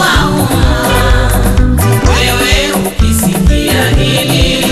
wauma. Wewe ukisikia hili,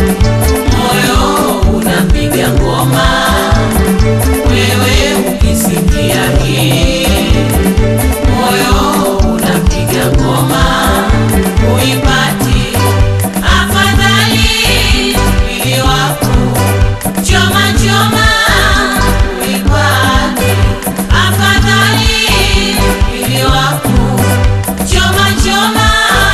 moyo unapiga ngoma. Wewe ukisikia hili, moyo unapiga ngoma. Uipati afadhali mwili wako choma choma, uipati afadhali mwili wako choma choma,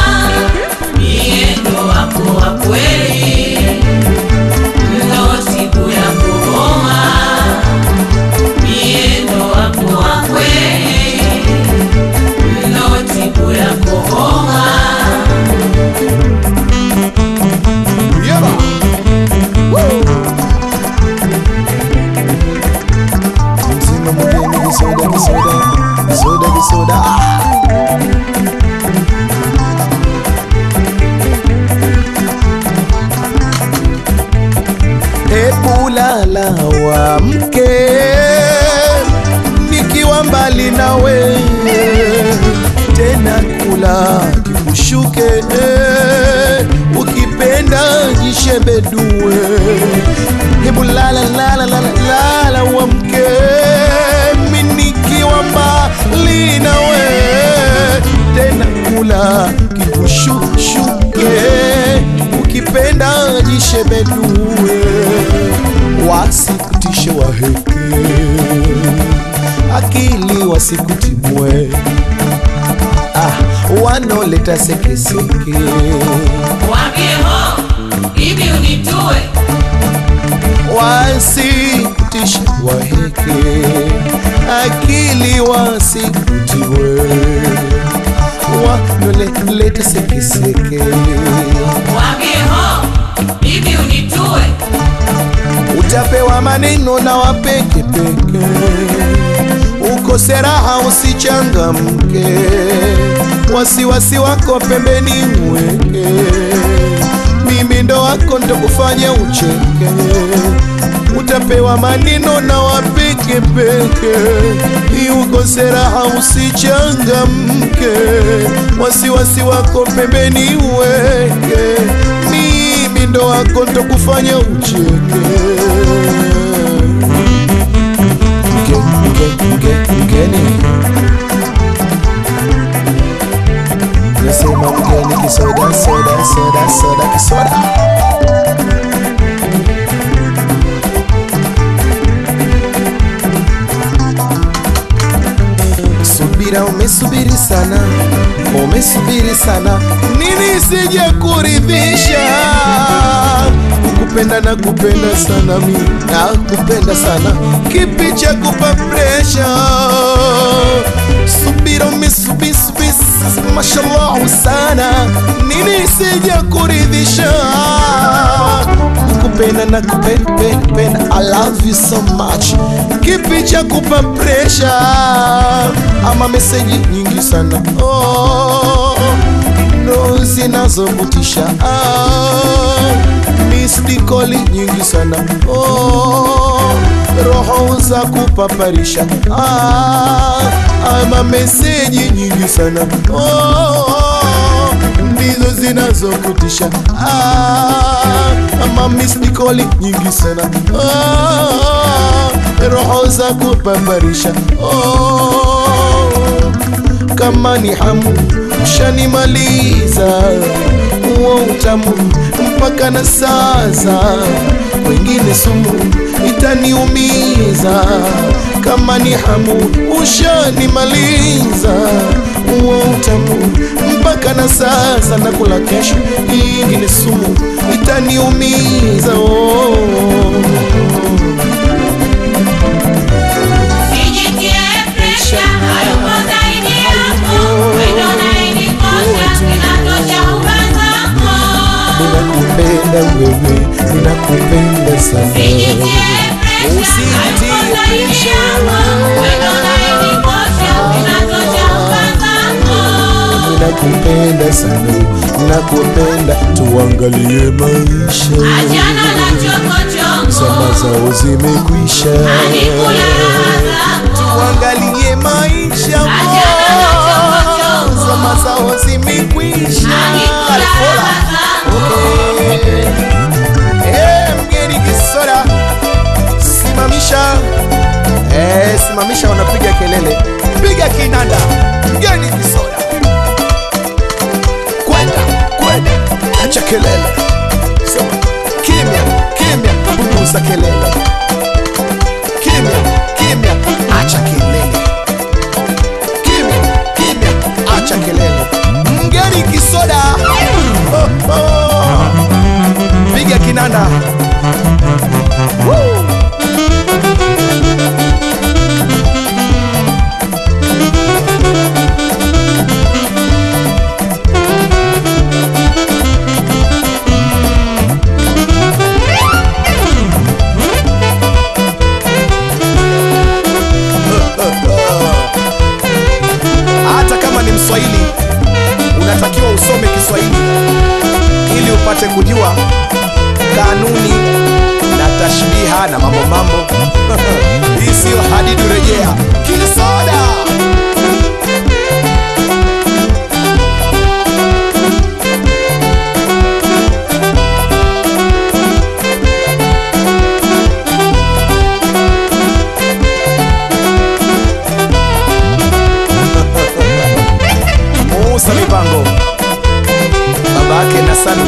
miendo wako wa kweli ndo siku ya kuhoma, miendo wako wa kweli ndo siku ya kuhoma. Yeba. Mzima mgeni kisoda kisoda kisoda kisoda Ah. Hebu lala wa mke nikiwa mbali nawe tena kula kikushuke ukipenda jishebedue hebu lala lala lala lala wa mke mi nikiwa mbali nawe tena kula kikushuke ukipenda jishebedue wasikutishe waheke akili wasikutimwe ah, wanoleta sekeseke Waambie ho, hivi unitue wasikutishe waheke akili wasikutiwe wanoleta sekeseke Waambie ho, hivi unitue utapewa maneno na wapekepeke, ukose raha usichangamke, wasiwasi wako pembeni mweke, mimi ndo wako ndo kufanya ucheke, utapewa maneno na wapekepeke, ukose raha usichangamke, wasiwasi wako pembeni weke, mimi ndo wako ndo kufanya ucheke Mge, mge, mge, mgeni nasema mgeni kisoda soda soda soda kisoda subira umesubiri sana umesubiri sana nini sije kuridhisha kupenda na kupenda sana mi na kupenda sana kipi cha kupa presha subira umesubiri mashallah sana nini sije kuridhisha kupenda na kupenda penda, penda. I love you so much kipi cha kupa presha ama meseji nyingi sana oh, ndo zinazovutisha ah, mistikoli nyingi sana oh, roho za kupaparisha ah, ama meseji nyingi sana oh, ndizo zinazokutisha ah, ama mistikoli nyingi sana ah, roho za kupambarisha oh, kama ni hamu ushanimaliza uo utamu mpaka na sasa wengine sumu itaniumiza kama ni hamu ushanimaliza uo utamu mpaka na sasa nakula kesho ingine sumu itaniumiza oh. Sijitie presha, hayupo zaidi yako. Wendo unayenikosha, inatosha uba zako. Ninakupenda wewe, ninakupenda sana. Sijitie presha, hayupo zaidi yako. Wendo unayenikosha, inatosha uba zako. Ninakupenda sana, ninakupenda, tuangalie maisha. Achana na chokochoko, Zama zao zimekwisha, alikula raha zako. tuangalie maisha. Achana na chokochoko. Zama zao punguza kelele kimya kimya acha kelele kimya kimya acha kelele mgeni kisoda oh, oh. piga kinanda Woo. hata kama ni mswahili unatakiwa usome kiswahili ili upate kujua kanuni na tashbiha na mambo mambo hii siyo hadidu rejea kisoda Musa Mipango babake na Salu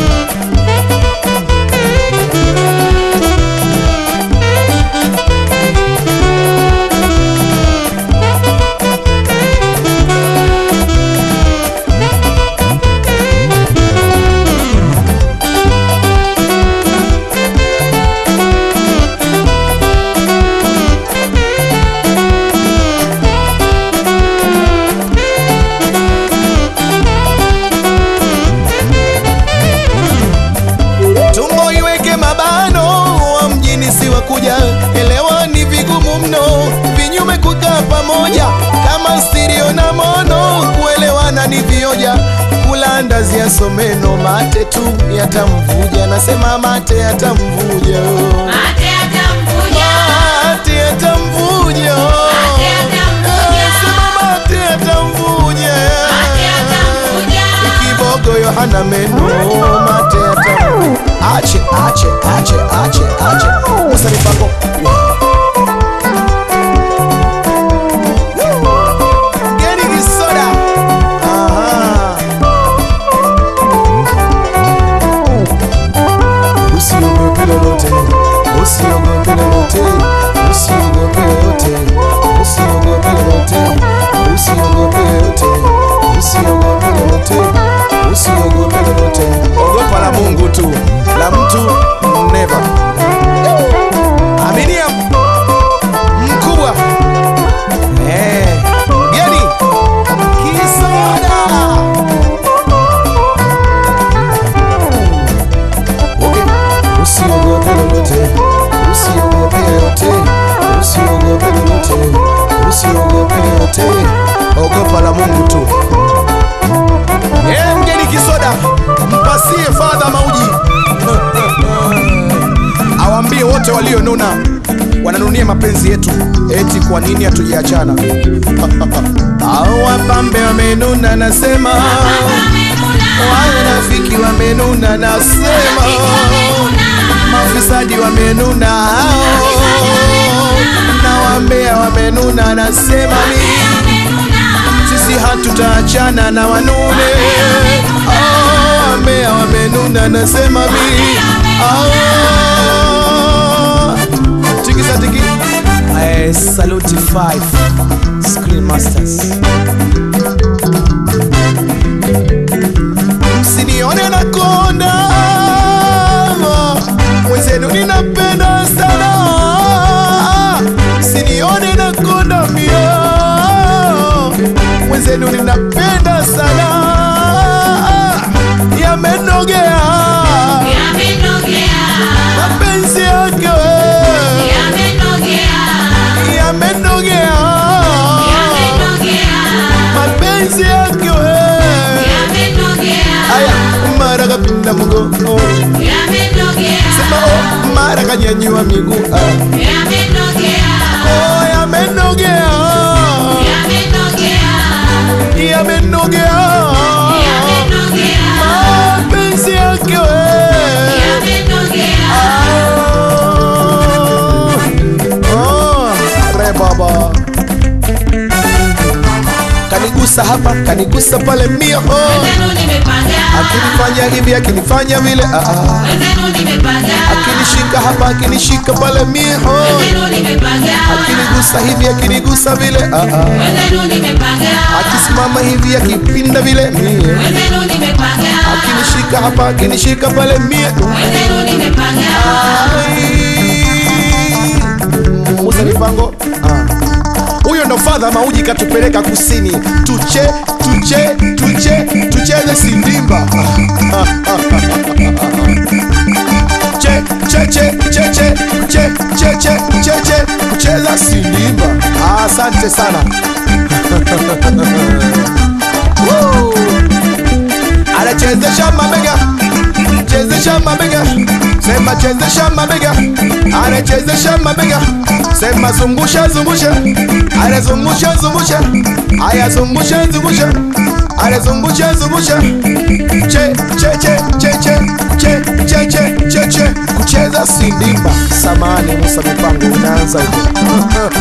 tumbo iweke mabano wa mjini si wa kuja elewa ni vigumu mno vinyume kukaa pamoja kama stirio na mono kuelewana ni vioja kula ndazi ya someno mate tu yatamvuja nasema mate yatamvuja Mate atamvuja. mate yatamvuja Mate yatamvuja. Nasema mate yatamvuja Mate atamvuja. kibogo yohana meno mate yatamu ache ache ache ache ache musa mipango geni kisoda Aha. usiogope lolote usiogope lolote usiogope lolote usiogope lolote usiogope lolote usiogope lolote usiogope lolote ogopa la mungu tu la mtu never aminia mkubwa Eh, geni kisoda Okay. Usiogope lolote, usiogope lolote, usiogope lolote, usiogope lolote, ogopa la Mungu tu. Eh, mgeni kisoda, mpasie fadha mauji awambie wote walionuna wananunia mapenzi yetu, eti kwa nini hatujaachana? Hao wapambe wamenuna, nasema wanafiki wamenuna, nasema mafisadi wamenuna hao na wambea wamenuna, nasema mi sisi hatutaachana na wanune Ah, wambea wamenuna, nasema mi Ah, tikisa tiki Eh, saluti 5 Screen Masters msinione na konda mwenzenu ninapenda sana msinione na konda mia mwenzenu ninapenda sana yamenogea Yamenogea. mapenzi yake we Yamenogea. yamenogea Yamenogea. mapenzi yake we Yamenogea. aya mara kapinda mgongo Yamenogea. sema oh, mara kanyanyua miguu ah. Yamenogea. oh, yamenogea Yamenogea. yamenogea Yamenogea. mapenzi yake we Yamenogea. Ah, oh, re baba kanigusa hapa kanigusa pale mio Wenzenu nimepagawa. akinifanya hivi akinifanya vile ah, ah. Wenzenu nimepagawa. akinishika hapa akinishika pale mio Wenzenu nimepagawa. akinigusa hivi akinigusa vile ah, ah. Wenzenu nimepagawa. akisimama hivi akipinda vile mie Wenzenu nimepagawa. akinishika hapa akinishika pale mie Wenzenu nimepagawa. Ai. Musa Mipango ah. huyo ndo fadha mauji katupeleka kusini tuche tuche tuche tucheze sindimba che che che che che che che che che che kucheza sindimba Ah, asante sana Woo! anachezesha mabega chezesha mabega sema chezesha mabega anachezesha mabega sema zungusha zungusha anazungusha zungusha aya zungusha zungusha anazungusha zungusha che che che che che che che che che che kucheza sindimba samani Musa Mipango unaanza hivyo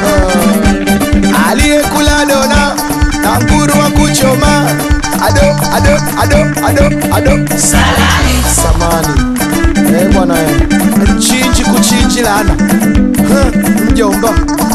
aliyekula dona na nguru wa kuchoma ado ado ado ado ado Salale. samani eh bwana eh. chinji kuchinji lana Huh, mjomba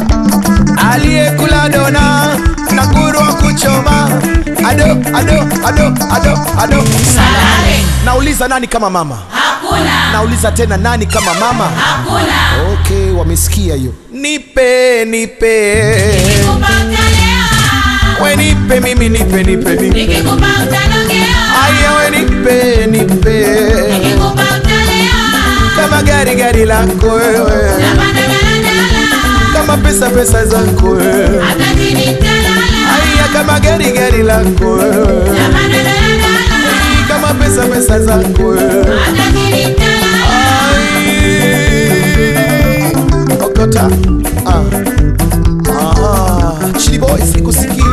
aliyekula dona na nguru wa kuchoma ado ado ado ado ado Salale. nauliza nani kama mama Hakuna. nauliza tena nani kama mama Hakuna. okay wamesikia hiyo nipe nipe Nikikupa utalewa. we nipe mimi nipe nipe nipe Nikikupa utanogea. aya we nipe nipe Nikikupa utalewa. kama gari gari lako wewe Napanda daladala. kama pesa pesa zako wewe Hata chini nitalala. aya kama gari gari lako wewe Napanda daladala. kama pesa pesa zako wewe Hata chini nitalala. Ai. okota ah. Ah. Chili boy sikusikii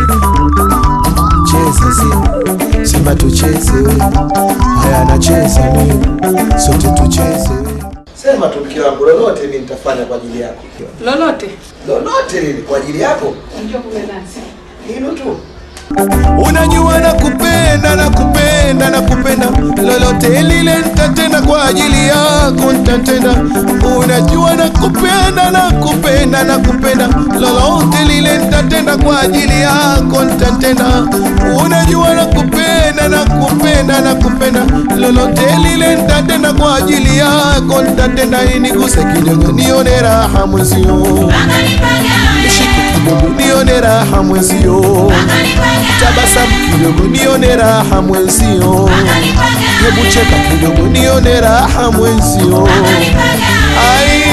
cheza simba simba tucheze haya nacheza mimi sote tucheze sema tu mke wangu lolote mimi nitafanya kwa ajili yako lolote lolote lile kwa ajili yako unajua kumbe nasi hilo tu unajua na kupenda na kupenda na kupenda lolote lile nitatenda kwa ajili yako nitatenda unajua na kupenda na kupenda na kupenda lolote lile nitatenda kwa ajili yako nitatenda unajua na kupenda na kupenda na kupenda lolote lile nitatenda kwa ajili yako nitatenda niguse kidogo nione raha mwezio Mpaka nipagawe. shike kidogo nione raha mwezio Mpaka nipagawe. tabasamu kidogo nione raha mwenzio Mpaka nipagawe. hebu cheka kidogo nione raha mwenzio Mpaka nipagawe. ai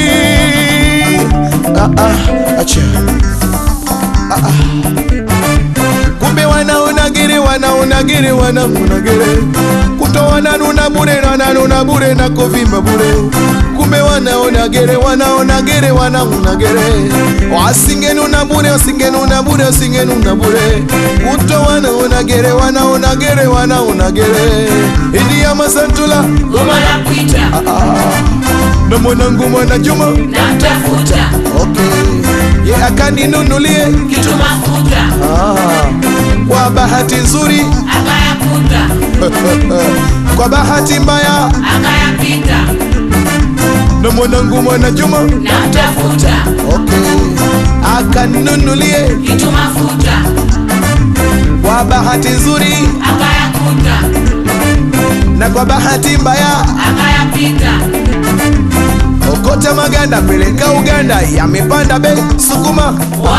ah, ah, acha ah, ah. kumbe wanaonagere wanaonagere wanamunagere kutowana nuna bure nananuna bure na kovimba bure kumbe wanaonagere wanaonagere wanamunagere wasingenuna bure wasingenuna bure wasingenuna bure kuto wanaonagere wanaonagere wanaonagere idiya masantula Goma la kuita. na mwanangu mwana juma Namtafuta. okay. ye akaninunulie Kitu mafuta. ah. kwa bahati nzuri Akayakuta. kwa bahati mbaya Akayapita. na mwanangu mwana juma Namtafuta. okay. akaninunulie Kitu mafuta. kwa bahati nzuri Akayakuta. na kwa bahati mbaya Akayapita. okota maganda peleka uganda yamepanda bei sukuma Wa.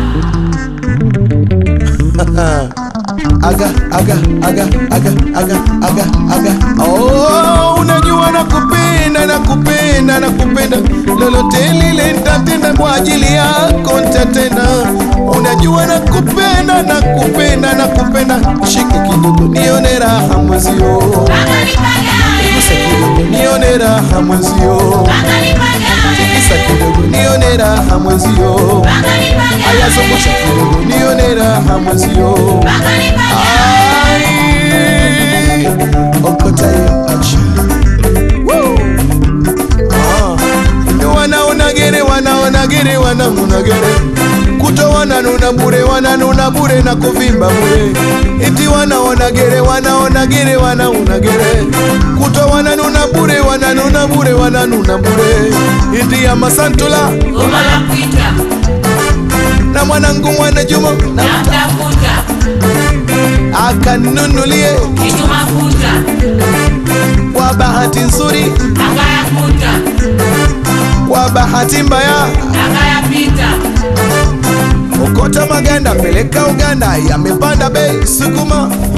aga aga aga aga aga aga aga oh, unajua nakupenda nakupenda nakupenda lolote lile nitatenda kwa ajili yako nitatenda unajua nakupenda nakupenda nakupenda shike kidogo nione raha mwezio Mpaka nipagawe. gusa kidogo nione raha mwezio Mpaka nipagawe. tikisa kidogo nione raha mwezio Mpaka nipagawe. ayazungusha kidogo nione raha mwezio Mpaka nipagawe. Ai, okota hiyo acha. Woo. Ah. Wanaonagere wanaonagere wanaonagere kuto wananuna wananuna bure wananuna bure na kuvimba bure iti wanaona gere wanaona gere wanauna gere kuto wananuna bure wananuna bure wananuna bure iti ya masantula Goma la kuita na mwanangu mwana juma na namtafuta akanunulie kitu mafuta kwa bahati nzuri akayakuta kwa bahati mbaya akayapita okota maganda peleka uganda yamepanda bei sukuma